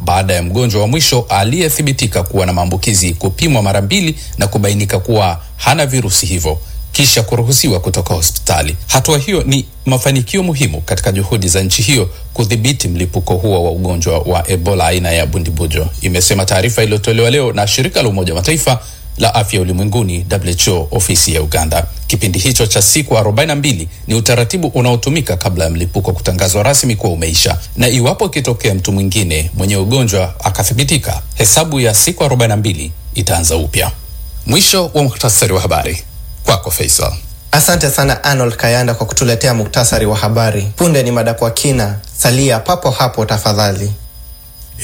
baada ya mgonjwa wa mwisho aliyethibitika kuwa na maambukizi kupimwa mara mbili na kubainika kuwa hana virusi hivyo kisha kuruhusiwa kutoka hospitali. Hatua hiyo ni mafanikio muhimu katika juhudi za nchi hiyo kudhibiti mlipuko huo wa ugonjwa wa Ebola aina ya bundibujo, imesema taarifa iliyotolewa leo na shirika la Umoja wa Mataifa la afya ulimwenguni WHO ofisi ya Uganda. Kipindi hicho cha siku 42 ni utaratibu unaotumika kabla ya mlipuko kutangazwa rasmi kuwa umeisha, na iwapo ikitokea mtu mwingine mwenye ugonjwa akathibitika, hesabu ya siku 42 itaanza upya. Mwisho wa muhtasari wa habari. Kwako Faisal. Asante sana Arnold Kayanda kwa kutuletea muktasari wa habari. Punde ni mada kwa kina, salia papo hapo tafadhali.